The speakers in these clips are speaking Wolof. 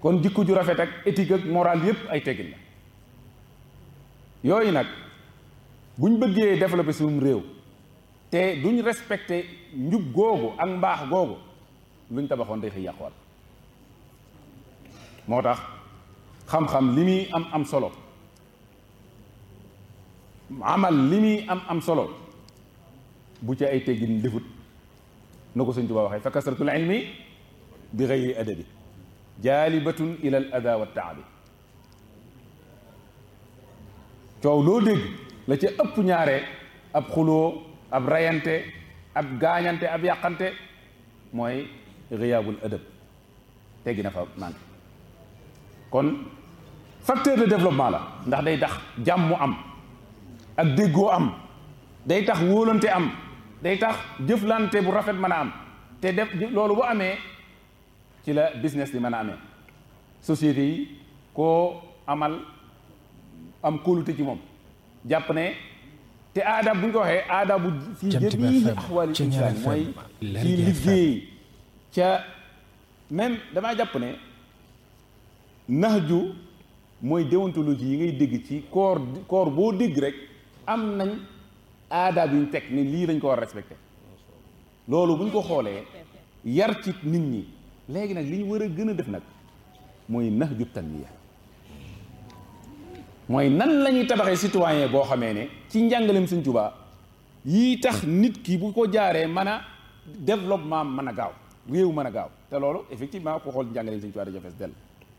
kon jikko ju rafet ak éthique ak moral yépp ay teggin la yooyu nag buñ bëggee développer suñu réew te duñ respecté njub googu ak mbaax googu luñ tabaxoon day xëy yàquwaat moo tax xam-xam li muy am am solo amal li muy am am solo bu ci ay teggin defut na ko Sëñ Tuubaa waxee fa kasratul ilmi bi gayri adabi jaalibatun ila al ada wa taabi coow loo dégg la ca ëpp ñaare ab xuloo ab rayante ab gaañante ab yàqante mooy riyaabul adab teggi na fa manqué kon facteur de développement la ndax day tax jàmm am ak déggoo am day tax wóolante am day tax jëflante bu rafet mën a am te def loolu bu amee ci la business di mën a amee société yi koo amal am kóolute ci moom jàpp ne te aada bu ñu ko waxee aada bu fii jamiili axwaali insaan mooy ci liggéey ca même damaa jàpp ne naxju mooy déontologie yi ngay dégg ci koor koor boo dégg rek am nañ aada bi ñu teg ni lii lañ ko war a respecté loolu bu ñu ko xoolee yar ci nit ñi léegi nag li ñu war a gën a def nag mooy naxju tanmiya mooy nan la ñuy tabaxee citoyen boo xamee ne ci njàngaleem Sëñ Tuubaa yii tax nit ki bu ko jaaree mën a développement mën a gaaw réew mën a gaaw te loolu effectivement ku xool njàngaleem Sëñ Tuubaa dafa fees dell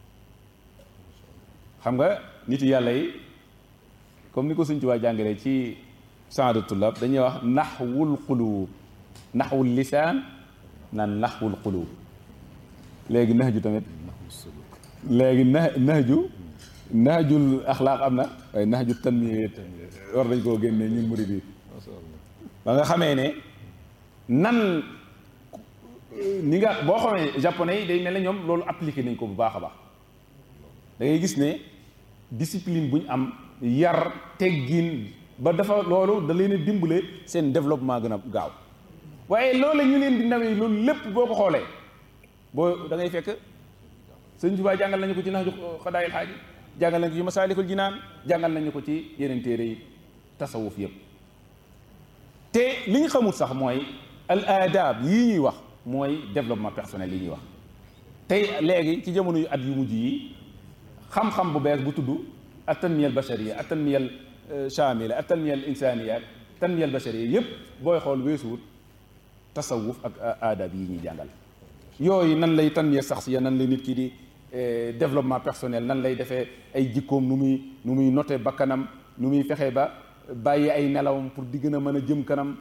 xam nga nit yàlla yi comme ni ko Sëñ Tuubaa jàngalee ci saadu tullab dañuy wax naxwul quluub naxwul lisaan naan naxwul quluub léegi nax ju tamit léegi na nax ju naxjul axlaaq am na waaye naxju tanmiya war nañ koo génnee ñun murid yi ba nga xamee ne nan ni nga boo xamee japonais yi day mel ne ñoom loolu appliqué nañ ko bu baax a baax da ngay gis ne discipline bu ñu am yar teggin ba dafa loolu da leen a dimbale seen développement gën a gaaw waaye loolu ñu leen di nawee loolu lépp boo ko xoolee boo da ngay fekk sëñ Tuubaa jàngal nañu ko ci nax ju xadaayil xaaji jàngal nañu ko ci masaalikul jinaan jàngal nañu ko ci yeneen téere yi tasawuf yëpp te li ñu xamul sax mooy al adab yii ñuy wax mooy développement personnel yi ñuy wax tey léegi ci jamono yu at yu mujj yi xam-xam bu bees bu tudd at tanmiya al bashariya at tanmiya al shamila at tanmiya al insaniya tanmiya al bashariya yëpp booy xool weesuwut tasawuf ak adab yi ñuy jàngal yooyu nan lay tanmiya saxsiya nan lay nit ki di développement personnel nan lay defee ay jikkoom nu muy nu muy noté bakkanam nu muy fexe ba bàyyi ay nelawam pour di gën a mën a jëm kanam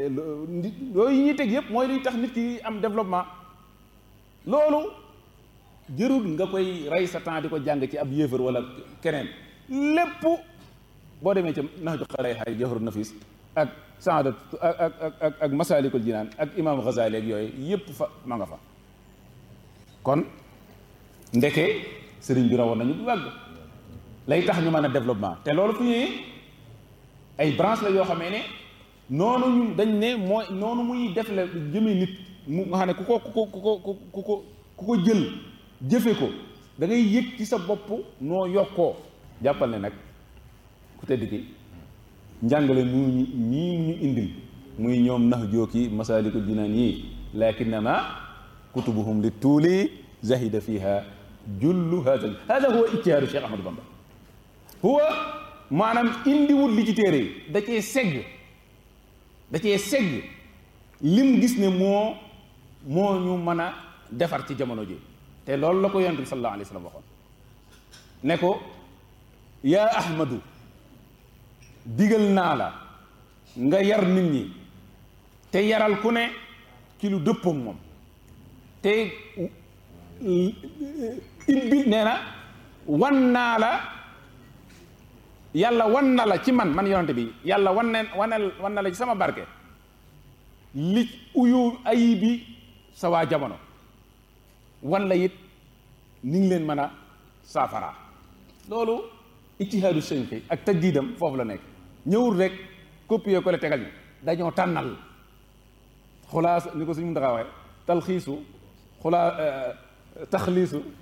yooyu ñuy teg yëpp mooy luy tax nit ki am développement loolu jërul nga koy rey sa temps di ko jàng ci ab yéefar wala keneen lépp boo demee ca nax ju xalay xay jawharu nafis ak saadat ak ak ak ak masalikul jinaan ak imam Ghazali ak yooyu yëpp fa ma nga fa kon ndeke sëriñ bi rawoon nañu bu wàgg lay tax ñu mën a développement te loolu fu ñëwee ay branche la yoo xamee ne noonu ñu dañ ne mooy noonu muy def la jëmee nit mu nga xam ne ku ko ku ko ku ko ku ko ku ko jël jëfe ko da ngay yëg ci sa bopp noo yokkoo jàppal ne nag ku tedd ki njàngale mu ñu ñii ñu indil muy ñoom nax jooki masalikul jinaan yi lakinnama kutubuhum li tuuli zahida fiha jullu hada hada huwa ijtihaadu Cheikh Ahmadou Bamba huwa maanaam indiwul li ci téere yi da cee segg da cee segg lim gis ne moo moo ñu mën a defar ci jamono ji te loolu la ko yonent bi sallallahu alayhi wa sallam waxoon ne ko yaa ahmadu digal naa la nga yar nit ñi te yaral ku ne ci lu dëppoog moom te ibbil nee na wan naa la yàlla wan na la ci man man yonante bi yàlla wan ne wanel wan na la ci sama barke li uyu ayi bi sa waa jamono wan la it ni ngi leen mën a saafara loolu ijtihaadu sënqi ak tajdiidam foofu la nekk ñëwul rek copier ko la tegal ñu dañoo tànnal xulaas ni ko suñu ndaxaa waxe talxiisu xulaa taxliisu